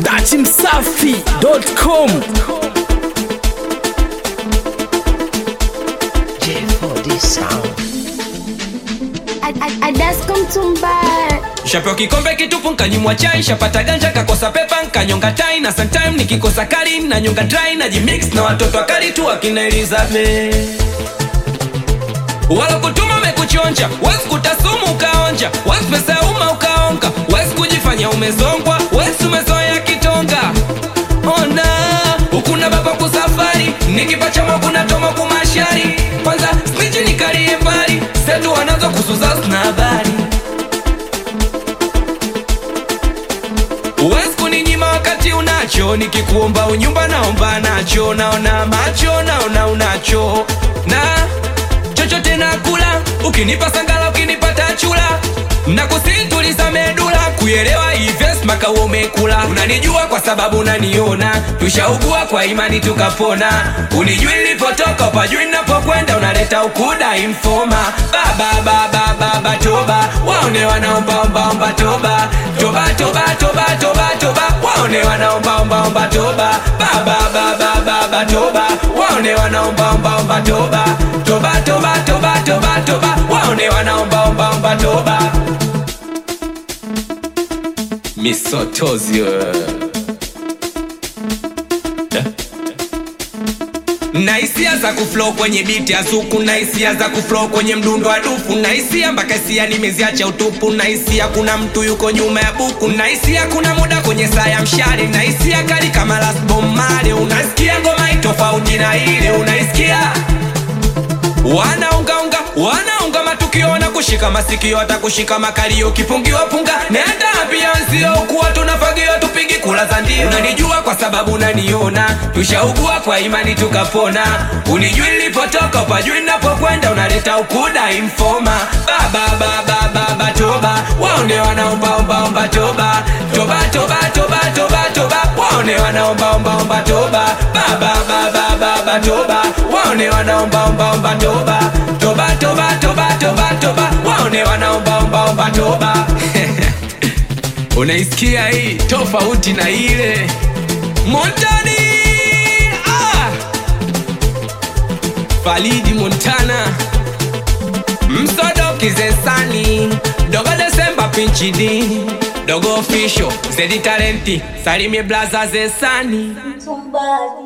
dachimsafi.com J4D sound. Adasko mtumba shapewa kikombe kitupu nkanyimwa chai shapata ganja kakosa pepa nkanyonga tai na sometime nikikosa kali na nyonga dry na jimix na watoto wakali tu akina Elizabeth wala kutuma mekuchonja wezi kutasumu ukaonja wezi pesa ya umma ukaonga wezi kujifanya umezongwa wezi umezoea kitonga ona ukuna baba kusafari nikipacha kuna toma kumashari kwanza sniji nikalie mbali setu wanazo kusuza na habari Uwezi kuninyima wakati unacho, nikikuomba unyumba naomba nacho, naona macho naona unacho, na chochote nakula, ukinipa sangala, ukinipata chula na kusintuliza medula kuelewa hives maka umekula unanijua kwa sababu unaniona tushaugua kwa imani tukapona unijui nilipotoka upajui napokwenda unaleta ukuda infoma baba baba baba toba waone wanaombaombaomba toba toba toba toba toba toba waone wanaombaombaomba toba baba baba baba toba waone wanaombaombaomba toba toba toba toba toba toba waone wanaombaombaomba toba misotozio na hisia za kuflow kwenye biti ya suku na hisia za kuflow kwenye mdundo wa dufu na hisia mpaka hisia nimeziacha utupu na hisia kuna mtu yuko nyuma ya buku na hisia kuna muda kwenye saa ya mshale na hisia kali kama Last Bomb Marley unasikia ngoma itofauti na ile unaisikia wanaungaunga wanaunga matukio na kushika masikio hata kushika makalio kipungiwa punga nenda ambia nzio kuwa tunafagiwa tupigi kula za ndio unanijua kwa sababu unaniona tushaugua kwa imani tukapona unijui nilipotoka upajui napokwenda unaleta ukuda infoma baba baba baba toba waone wanaombaombaomba toba toba toba toba toba toba waone wanaombaombaomba toba baba baba baba toba waone wanaombaombaomba toba toba toba toba toba toba waone wanaombaombaomba toba unaisikia hii tofauti na ile montani ah! falidi montana msodo kizesani dogo desemba pinchidi dogo ofisho zedi talenti salimie blaza zesani mtumba